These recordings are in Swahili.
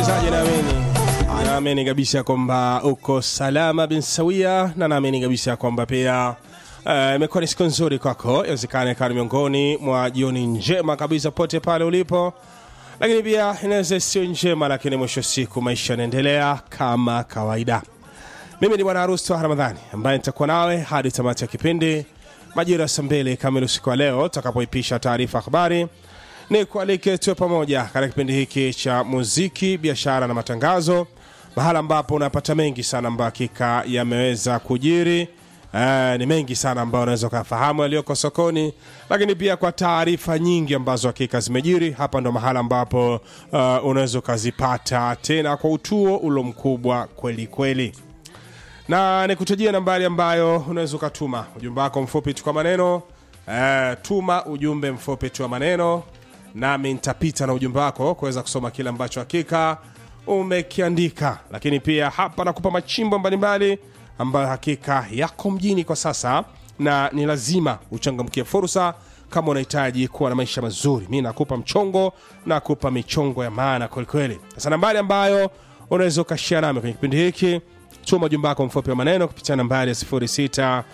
msikilizaji, naamini naamini kabisa kwamba uko salama bin sawia, na naamini kabisa kwamba pia eh, imekuwa ni siku nzuri kwako. Inawezekana ikawa ni miongoni mwa jioni njema kabisa pote pale ulipo, lakini pia inaweza sio njema, lakini mwisho wa siku maisha yanaendelea kama kawaida. Mimi ni bwana harusi wa Ramadhani ambaye nitakuwa nawe hadi tamati ya kipindi majira ya saa mbili kamili usiku wa leo tutakapoipisha taarifa ya habari. Ni kualike tuwe pamoja katika kipindi hiki cha muziki, biashara na matangazo, mahala ambapo unapata mengi sana ambayo hakika yameweza kujiri. Eh, ni mengi sana ambayo unaweza ukafahamu yaliyoko sokoni, lakini pia kwa taarifa nyingi ambazo hakika zimejiri. Hapa ndo mahala ambapo uh, unaweza ukazipata tena kwa utuo ulo mkubwa kweli kweli na nikutajia nambari ambayo unaweza ukatuma ujumbe wako mfupi tu kwa maneno eh, tuma ujumbe mfupi tu wa maneno nami nitapita na ujumbe wako kuweza kusoma kile ambacho hakika umekiandika lakini pia hapa nakupa machimbo mbalimbali ambayo hakika yako mjini kwa sasa na ni lazima uchangamkie fursa kama unahitaji kuwa na maisha mazuri mi nakupa mchongo nakupa michongo ya maana kwelikweli sasa nambari ambayo unaweza ukashia nami kwenye kipindi hiki tuma ujumbe wako mfupi wa maneno kupitia nambari ya 0656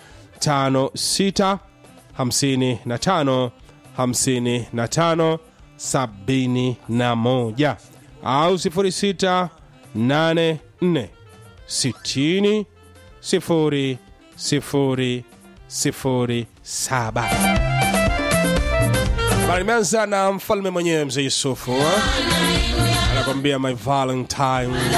55 55 71 au 0684 60 0 0 0 7 Habari imeanza na mfalme mwenyewe mzee Yusufu anakwambia my valentine